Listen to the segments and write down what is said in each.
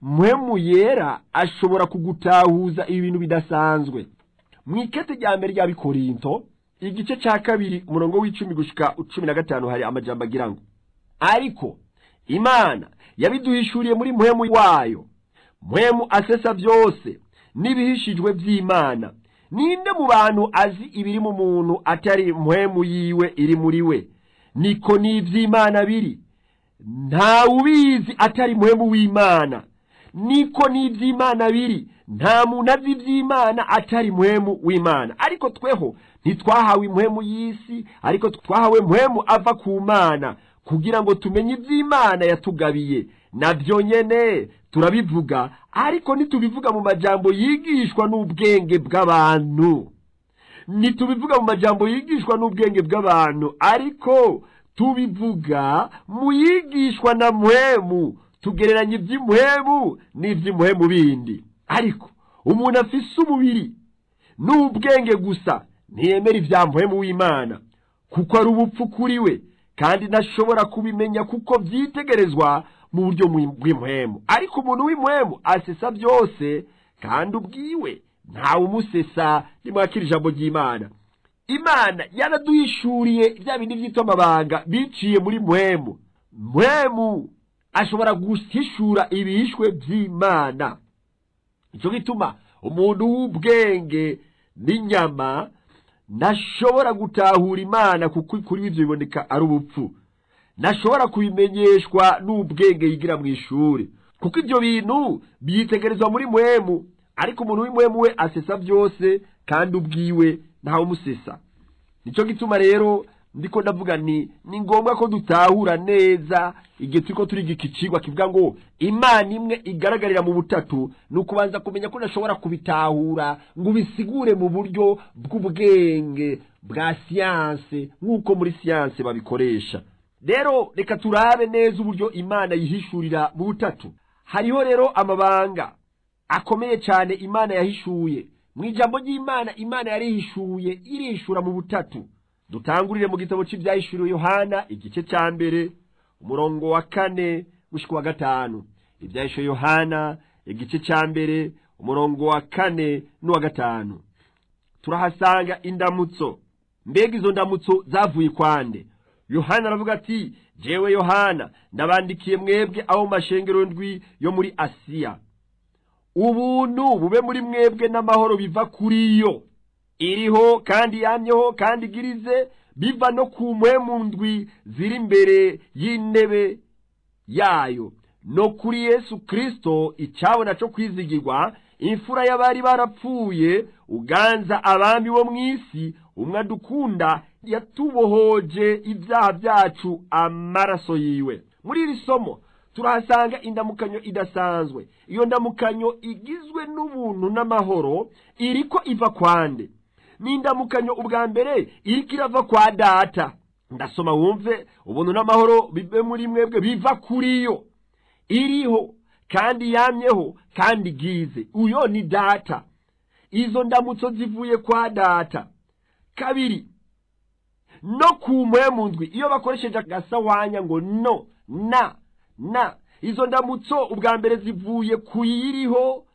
mpwemu yera ashobora kugutahuza ibintu bidasanzwe mu ikete rya mbere rya bikorinto igice cya kabiri umurongo w'icumi gushika cumi na gatanu hari amajambo agira ngo ariko imana yabiduhishuriye muri mpwemu wayo mpwemu asesa byose n'ibihishijwe by'imana ninde mu bantu azi ibiri mu muntu atari mpwemu yiwe iri muri we niko n'iby'imana biri nta ubizi atari mpwemu w'imana niko n'iby'imana biri nta muntu azi iby'imana atari mpwemu w'imana ariko tweho ntitwahawe impwemu y'isi ariko twahawe mpwemu ava ku mana kugira ngo tumenye iby'imana yatugabiye nabyo nyene turabivuga ariko ntitubivuga mu majambo yigishwa n'ubwenge bw'abantu ntitubivuga mu majambo yigishwa n'ubwenge bw'abantu ariko tubivuga mu yigishwa na mpwemu tugereranya iby'impwemu n'iby'impwemu bindi ariko umuntu afise umubiri n'ubwenge gusa ntiyemera ibya mpwemu w'imana kuko ari ubupfu kuri we kandi ntashobora kubimenya kuko byitegerezwa mu buryo bw'impwemu ariko umuntu w'impwemu asesa byose kandi ubwiwe ntawe umusesa nimwakira ijambo ry'imana imana yaraduhishuriye bya bindi byitwa amabanga biciye muri mpwemu mpwemu ashobora guhishura ibihishwe by'imana nicyo gituma umuntu w'ubwenge n'inyama ntashobora gutahura imana kuko kuri ibyo biboneka ari ubupfu ntashobora kubimenyeshwa n'ubwenge yigira mu ishuri kuko ibyo bintu byitegerezwa muri mwemu ariko umuntu w'imwemu we asesa byose kandi ubwiwe ntawe umusesa nicyo gituma rero ndiko ndavuga ni ni ngombwa ko dutahura neza igihe turiko turiga iki cigwa kivuga ngo imana imwe igaragarira mu butatu ni ukubanza kumenya ko udashobora kubitahura ngo ubisigure mu buryo bw'ubwenge bwa siyanse nk'uko muri siyanse babikoresha rero reka turabe neza uburyo imana yihishurira mu butatu hariho rero amabanga akomeye cyane imana yahishuye mu ijambo ry'imana imana yarihishuye irishura mu butatu dutangurire mu gitabo cy'ibyahishuriwe yohana igice cya mbere umurongo wa kane gushyika wa gatanu ibyahishuriwe yohana igice cya mbere umurongo wa kane n'uwa gatanu turahasanga indamutso mbega izo ndamutso zavuye kwande yohana aravuga ati jewe yohana ndabandikiye mwebwe abo mu mashengero ndwi yo muri asiya ubuntu bube muri mwebwe n'amahoro biva kuri yo iriho kandi yamyeho kandi igirize biva no ku mpwemu ndwi ziri imbere y'intebe yayo no kuri yesu kirisito icyabona cyo kwizigirwa imfura y'abari barapfuye uganza abami bo mu isi umwe adukunda yatubohoje ibyaha byacu amaraso yiwe muri iri somo turahasanga indamukanyo idasanzwe iyo ndamukanyo igizwe n'ubuntu n'amahoro iriko iva kwande ni indamukanyo ubwa mbere iriko irava kwa data ndasoma wumve ubuntu n'amahoro bive muri mwebwe biva kuri yo iriho kandi yamyeho kandi igize uyo ni data izo ndamutso zivuye kwa data kabiri no ku mpwemu ndwi iyo bakoresheje agasawanya ngo no na na izo ndamutso ubwa mbere zivuye ku yiriho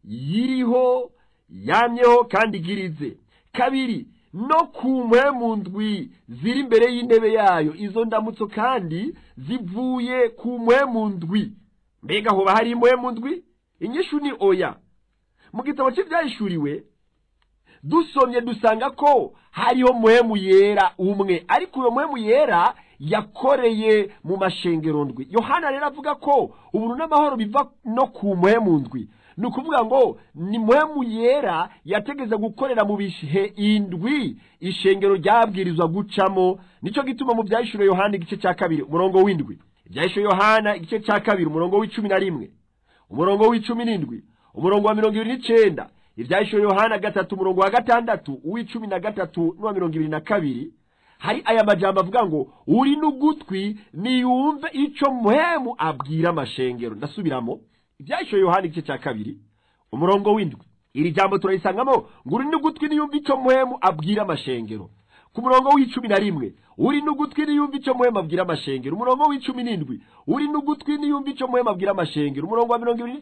yiriho yamyeho kandi igirize kabiri no ku mpwemu ndwi ziri imbere y'intebe yayo izo ndamutso kandi zivuye ku mpwemu ndwi mbega hoba hari impwemu ndwi inyishu ni oya mu gitabo cy'ibyahishuriwe dusomye dusanga ko hariho muhemu yera umwe ariko uyo muhemu yera yakoreye mu mashengero ndwi yohana rero avuga ko ubuntu n'amahoro biva no ku muhemu ndwi ni ukuvuga ngo ni muhemu yera yategeza gukorera mu bihe indwi ishengero ryabwirizwa gucamo nicyo gituma mu byahishuro yohana igice cya kabiri umurongo w'indwi ibyahishuro yohana igice cya kabiri umurongo w'icumi na rimwe umurongo w'icumi n'indwi umurongo wa mirongo ibiri n'icenda ibyahishuro yohana gatatu umurongo wa gatandatu uw'icumi na gatatu n'uwa mirongo ibiri na kabiri hari aya majambo avuga ngo uri n'ugutwi niyumve ico muhemu abwira amashengero ndasubiramo ibyahishuro yohana igice cya kabiri umurongo w'indwi iri jambo turarisangamo ngo uri n'ugutwi niyumve ico muhemu abwira amashengero ku murongo w'icumi na rimwe uri n'ugutwi niyumva icyo muhema abwira amashengero umurongo w'icumi n'indwi uri n'ugutwi niyumva icyo muhema abwira amashengero umurongo wa mirongo ibiri